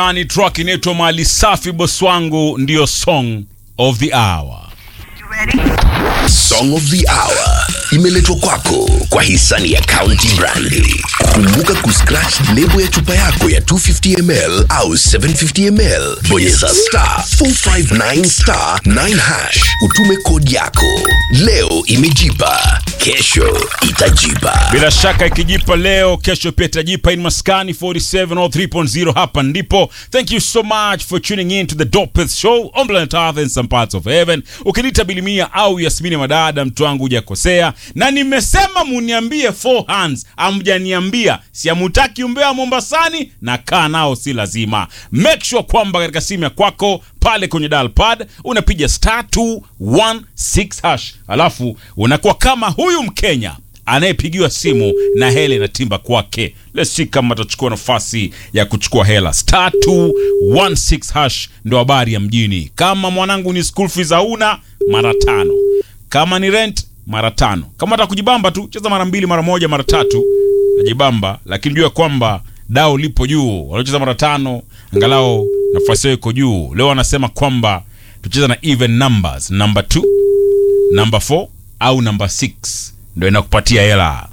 Ani track inaitwa Mali Safi boss wangu, ndiyo song of the hour. Song of the Hour imeletwa kwako kwa hisani ya County Brandi. Kumbuka kuscratch lebo ya chupa yako ya 250ml au 750ml, bonyeza star 459 star 9 hash, utume kodi yako. Leo imejipa, kesho itajipa. Bila shaka ikijipa leo, kesho pia itajipa. In Maskani 47 or 3.0, hapa ndipo. Thank you so much for tuning in to the Dopeth Show on planet Earth and some parts of heaven. Ukiniita Bilimia au Yasmini Madada, mtu wangu hujakosea, na nimesema muniambie four hands, amjaniambia si amutaki umbea wa Mombasani na kaa nao, si lazima. Make sure kwamba katika simu ya kwako pale kwenye dial pad unapiga star 216 hash, alafu unakuwa kama huyu Mkenya anayepigiwa simu na hela inatimba kwake. Let's see kama atachukua nafasi ya kuchukua hela. Star 216 hash ndo habari ya mjini. Kama mwanangu ni school fees hauna, mara tano. Kama ni rent, mara tano. Kama hata kujibamba tu, cheza mara mbili, mara moja, mara tatu, najibamba. Lakini jua kwamba dao lipo juu. Waliocheza mara tano, angalau nafasi yao iko juu. Leo wanasema kwamba tucheza na even numbers, number 2, number 4 au number 6 ndo inakupatia hela.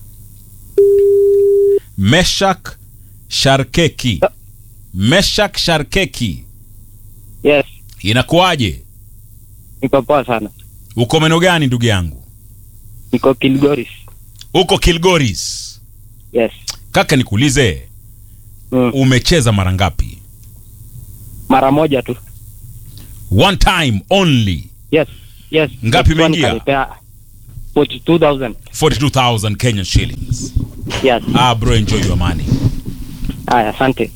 Meshak Sharkeki, Meshak Sharkeki, Yes, inakuwaje? niko poa sana. Uko meno gani ndugu yangu? Niko Kilgoris. Uko Kilgoris. Yes. Kaka, nikuulize, Mm. umecheza mara ngapi? Mara moja tu. One time only. Yes. Yes. Ngapi Next one imeingia? kanipea 42,000. 42,000 Kenyan shillings. Yes. Ah, bro, enjoy your money. Haya, asante.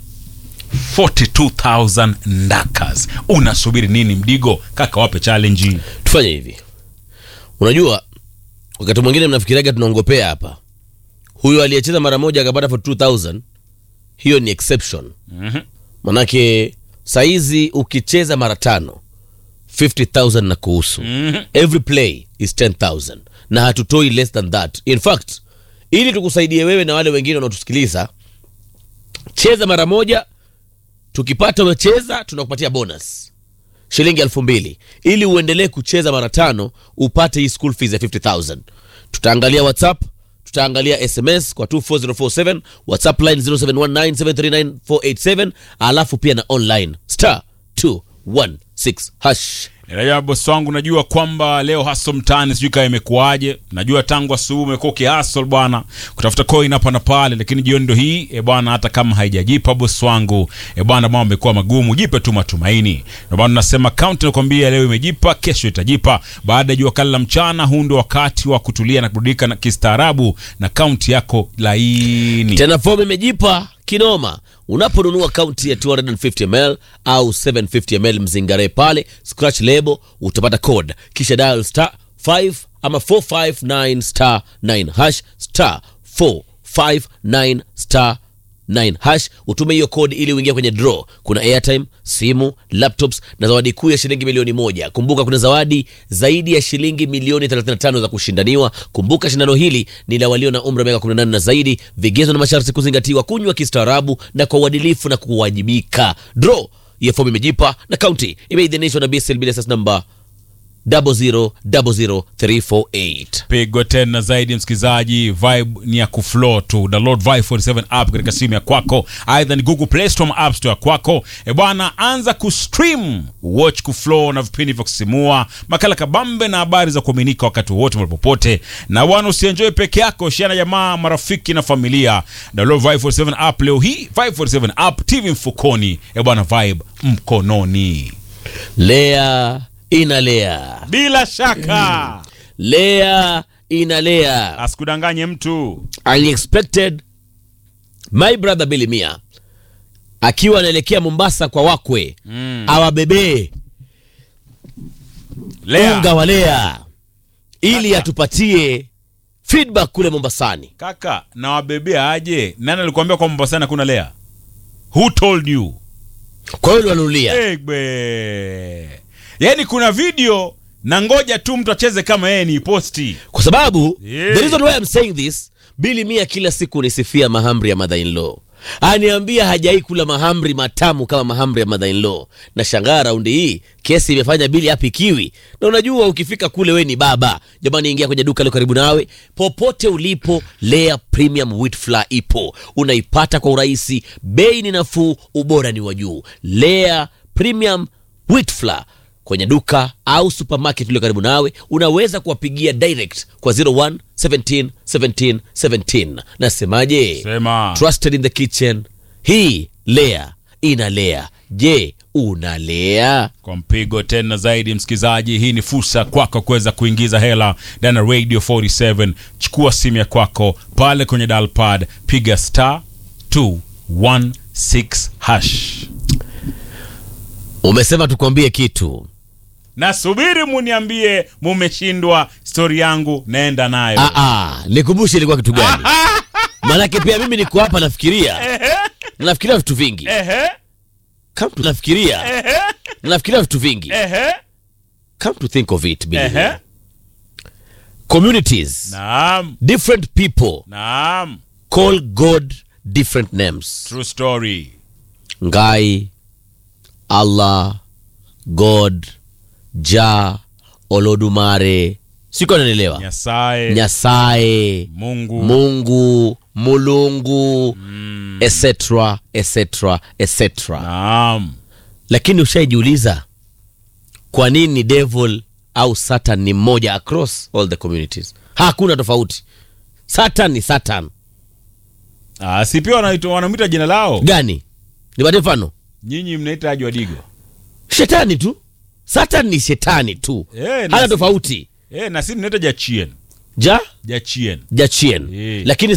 42,000 ndakas. Unasubiri nini mdigo? Kaka, wape challenge. tufanye hivi unajua wakati mwingine mnafikiriaga tunaongopea hapa huyu aliyecheza mara moja akapata for 2000 hiyo ni exception Mhm. manake saizi ukicheza mara tano 50000 na kuhusu Mhm. every play is 10000 na hatutoi less than that in fact ili tukusaidie wewe na wale wengine wanaotusikiliza cheza mara moja tukipata umecheza tunakupatia bonus shilingi elfu mbili ili uendelee kucheza mara tano upate hii school fees ya 50000 tutaangalia whatsapp tutaangalia sms kwa 24047 whatsapp line 0719739487 alafu pia na online star 216 hash Raja bosi wangu, najua kwamba leo haso mtaani, sijui kama imekuwaje. Najua tangu asubuhi umekuwa ukihasol bwana, kutafuta coin hapa na pale, lakini jioni ndo hii e bwana, hata kama haijajipa bosi wangu e bwana, mambo amekuwa magumu. Jipe tu matumaini, ndio maana nasema kaunti nakwambia, leo imejipa, kesho itajipa. Baada ya jua kali la mchana, huu ndio wakati wa kutulia na kuburudika na kistaarabu na kaunti yako laini. tena fomu imejipa kinoma unaponunua kaunti ya 250ml au 750ml mzingare pale scratch label utapata code kisha dial star 5 ama 459 star 9 hash star 459 star 9 hash utume hiyo code ili uingie kwenye draw kuna airtime simu laptops na zawadi kuu ya shilingi milioni moja kumbuka kuna zawadi zaidi ya shilingi milioni 35 za kushindaniwa kumbuka shindano hili ni la walio na umri wa miaka 18 na zaidi vigezo na masharti kuzingatiwa kunywa kistaarabu na kwa uadilifu na kuwajibika draw ya fomu imejipa na kaunti imeidhinishwa na BSL BSS namba 0000348 pigwa tena zaidi msikilizaji vibe ni ya kuflow tu download vibe 47 app katika simu ya kwako aidha ni google play store ama app store ya kwako e bwana anza kustream watch kuflow na vipindi vya kusisimua makala kabambe na habari za kuaminika wakati wowote mahali popote na bwana usienjoy peke yako shiana jamaa marafiki na familia download vibe 47 app leo hii vibe 47 app tv mfukoni e bwana vibe mkononi lea inalea bila shaka lea inalea asikudanganye mtu unexpected my brother Billy Mia akiwa anaelekea Mombasa kwa wakwe mm. awabebee Lea. unga wa Lea ili Kaka. atupatie feedback kule Mombasani. kaka nawabebea aje nani alikuambia kwamba mombasani hakuna lea who told you Kwa hiyo wanunulia egbe yaani kuna video na ngoja tu mtu acheze kama yeye ni posti kwa sababu Yeah. the reason why I'm saying this Billy Mia kila siku nisifia mahamri ya mother in law aniambia hajai kula mahamri matamu kama mahamri ya mother in law na shangaa raundi hii kesi imefanya bili hapikiwi na unajua ukifika kule we ni baba jamani ingia kwenye duka lio karibu nawe popote ulipo lea premium wheat flour ipo unaipata kwa urahisi bei ni nafuu ubora ni wa juu lea premium wheat flour kwenye duka au supermarket ulio karibu nawe unaweza kuwapigia direct kwa 01 17 17 17 nasemaje Sema. trusted in the kitchen hii lea inalea je unalea kwa mpigo tena zaidi msikilizaji hii ni fursa kwako kuweza kuingiza hela ndani ya radio 47 chukua simu ya kwako pale kwenye dalpad piga star 216 hash umesema tukwambie kitu nasubiri muniambie mumeshindwa stori yangu naenda nayo Ah, ah, nikumbushe ilikuwa kitu gani manake pia mimi niko hapa nafikiria nafikiria vitu vingi Ehe, come to nafikiria ehe, nafikiria vitu vingi ehe, come to think of it Billy. ehe. communities naam different people naam call god different names true story ngai allah god ja olodumare siko nanielewa nyasaye nyasaye mungu mungu mulungu etc etc etc naam lakini ushaijiuliza kwa nini devil au satan ni mmoja across all the communities hakuna tofauti satan ni satan Ah, si pia wanaitwa- wanamwita jina lao gani nipate mfano nyinyi mnaita aji wadigo shetani tu satan ni shetani tu Eh, hana na- tofauti eh, na si mnaita jachien ja jachien jachien Eh. lakini